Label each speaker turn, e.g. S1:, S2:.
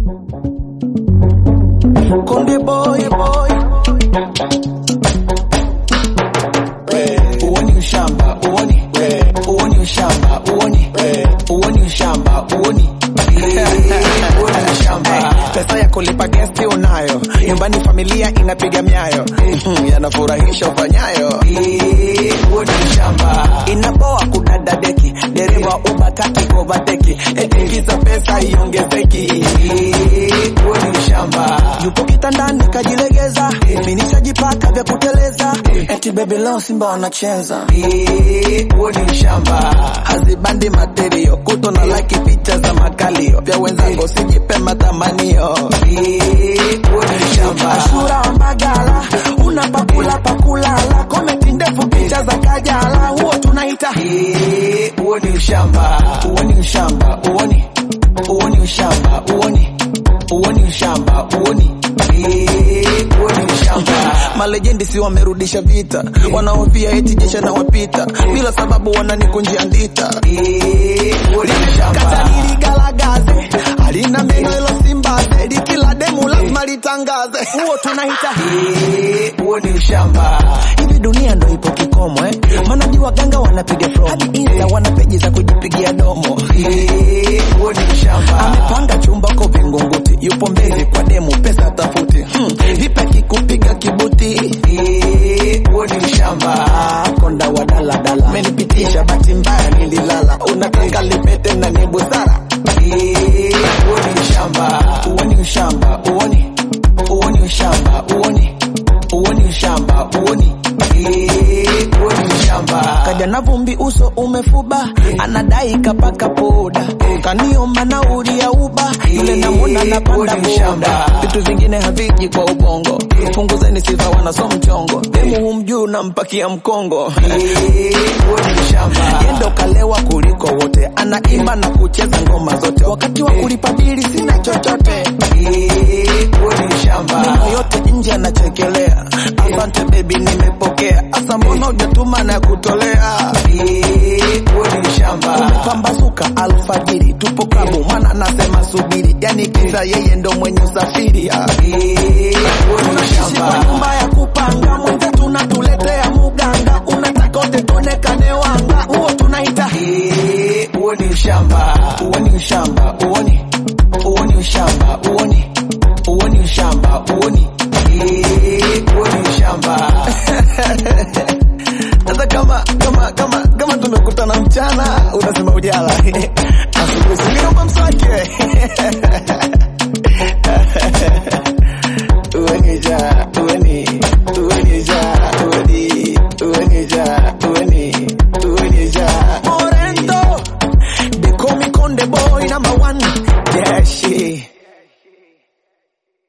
S1: Konde boy boy. Uoni ushamba, uoni. Uoni ushamba, uoni. Uoni ushamba, uoni. Uoni ushamba. Pesa ya kulipa gesti unayo, nyumbani familia inapiga miayo, Mhm, yanafurahisha ufanyayo. Uoni ushamba. Inapoa kudada deki, dereva ubataki kovateki, eti kisa pesa iongezeki. Uoni ushamba. Yupo kitandani kajilegeza, mimi nishajipaka vya kuteleza, eti baby leo Simba wanacheza. Uoni ushamba. Hazibandi materio, kuto na like picha za makalio, vya wenzangu sijipe matamanio. Uoni ushamba. Ashura wa Mbagala, unapakula pakulala, komenti ndefu picha za Kajala, huo tunaita uoni ushamba. Uoni ushamba, uoni uoni ushamba, uoni uoni ushamba, uoni uoni ushamba. Malejendi si wamerudisha vita, wanaofia eti jesha na wapita, bila sababu wananikunjia ndita. Kata niligalagaze, halina meno ilo simbaze, likila demu lazima litangaze, huo tunaita uoni ushamba. Hivi dunia ndo ipo kikomo eh? Maana jua waganga wanapiga promo, hadi insta wana peji za kujipigia domo. Uoni ushamba. Amepanga chumba ko Vingunguti, yupo mbele kwa demu, pesa tafuti. Hmm. Vipi kikupiga kibuti? Uoni ushamba. Konda wa daladala, menipitisha bahati mbaya nililala, unataka lipete na ni busara. Uoni ushamba. Uoni ushamba, uoni uoni ushamba, uoni uoni ushamba, uoni uoni ushamba. Kaja na vumbi uso umefuba, anadai kapaka poda, kaniomba nauli ya uba, yule namuna napanda boda. Vitu vingine haviji kwa ubongo, punguzeni sifa wanaso mchongo, demu humjuu nampakia mkongo. Uoni ushamba. Yendo kalewa kuliko wote, anaimba na kucheza ngoma zote, wakati wa kulipa bili sina chochote. Uoni ushamba. Meno yote nje anachekelea, asante baby nimepokea, asa mbona hujatuma na kutolea. Uoni ushamba. Umepambazuka alfajiri, tupo klabu, mwana anasema subiri, yani kisa yeye ndo mwenye usafiri. ah. Tunaishi kwa nyumba ya kupanga, mwenze tunatuletea muganga, unataka wote tuonekane wanga, huo tunaita uoni ushamba. Uoni ushamba, uoni uoni ushamba, uoni uoni ushamba, uoni uoni ushamba. Sasa kama kama kama kama tumekutana mchana, unasema ujala asubuhi siliomba mswaki uweni ja uweni uweni ja uweni uweni ja uweni uweni ja Morento they call me Conde boy number one yeah shit